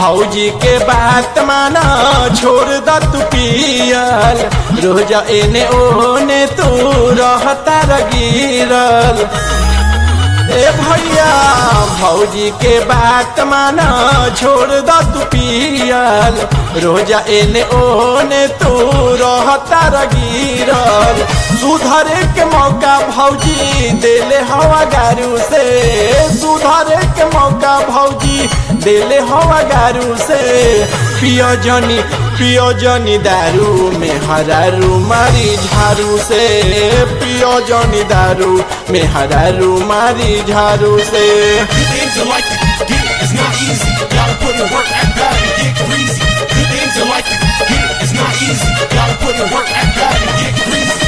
भौजी के बात माना छोड़ द तू पियल रोज एने ओने तू रहता रगिरल ए भैया भौजी के बात माना छोड़ द तू पियल रोज एने ओने तू रहता रगिरल सुधरे के मौका भौजी देले हवा गारू से सुधरे के मौका भौजी देले हवा गारू से पियो जनी पियो जनी दारू में हरारू मारी झारू से पियो जनी दारू में हरारू मारी झारू से Good things in life to get it, it's not easy. Gotta put in work, act bad and get greasy. Good things in life to get it, it's not easy. Gotta put in work, act bad and get greasy.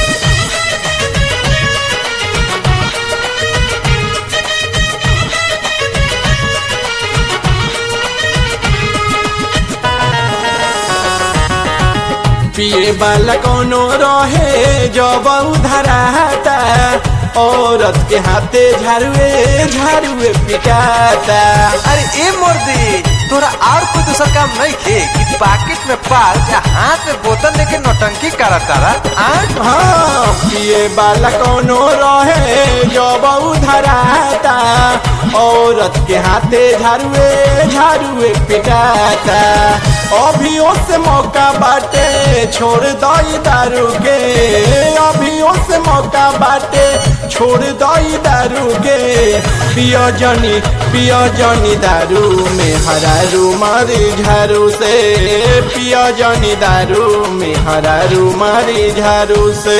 पिए वाला कोनो रहे जब उधराता औरत के हाथे झाड़ुए झाड़ुए पिटाता अरे ए मोर्दी तोरा और कोई दूसरा काम नहीं थे कि पॉकेट में पाल या हाथ में बोतल लेके नौटंकी करा तारा आज हाँ पिए वाला कोनो रहे जब उधराता औरत के हाथे झाड़ुए झाड़ुए पिटाता अभियो से मौका बाटे छोड़ दई दारू के अभियो से मौका बाटे छोड़ दई दारू के पियो जनी पियो जनी दारू में हरारू मारी झारू से पियो जनी दारू में हरारू मारी झारू से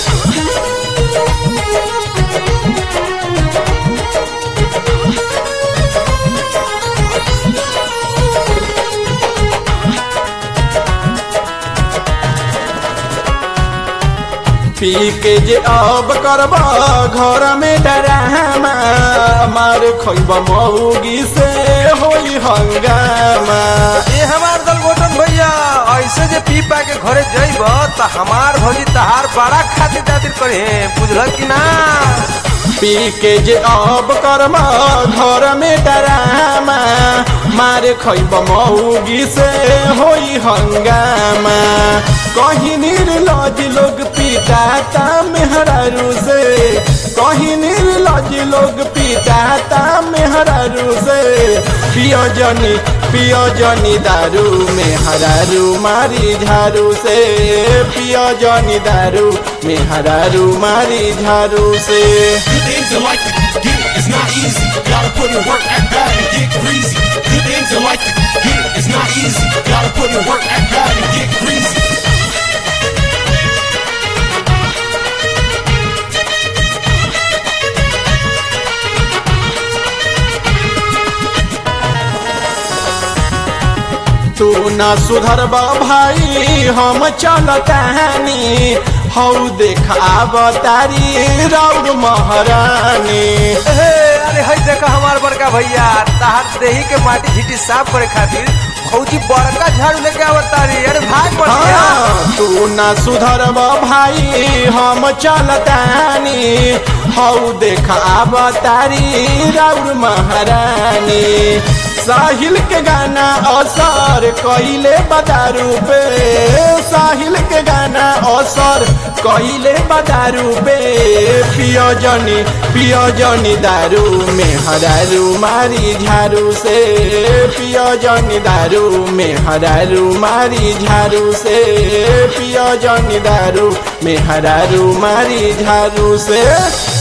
पी के जे अब करब घर में डरामा मार खैब मौगी से होई हंगामा ए हमार दल गोटन भैया ऐसे जे पी पा के घरे जइब त हमार भौजी तहार बड़ा खातिर दातिर करे बुझल कि ना पी के जे अब करब घर में डरामा मार खैब मौगी से होई हंगामा कहीं निर्लज लोग पिटाता मेहरारू से कहीं निर्लज लोग पिटाता मेहरारू से पियो जनी पियो जनी दारू में हरारू मारी झारू से पियो जनी दारू में हरारू मारी झारू से Good things in life to get it, it's not easy. Gotta put in work, act bad and get greasy. Good things in life to get it, it's not easy. Gotta put in work, act bad and get greasy. तू ना सुधरबा भाई हम चलतानी हौ देख आब तारी राउर महारानी ए, अरे हई देखा हमार बड़का भैया तहार देही के माटी झीटी साफ करे खातिर भौजी बड़का झाड़ू लेके आवत तारी अरे भाग बढ़िया हाँ, तू ना सुधरब भाई हम चलतानी हौ देख आब तारी राउर महारानी साहिल के गाना असर कइले बदारू पे साहिल के गाना असर कइले बदारू पे पियो जनी पियो जनी दारू में हरारू मारी झारू से पियो जनी दारू में हरारू मारी झारू से पियो जनी दारू में हरारू मारी झारू से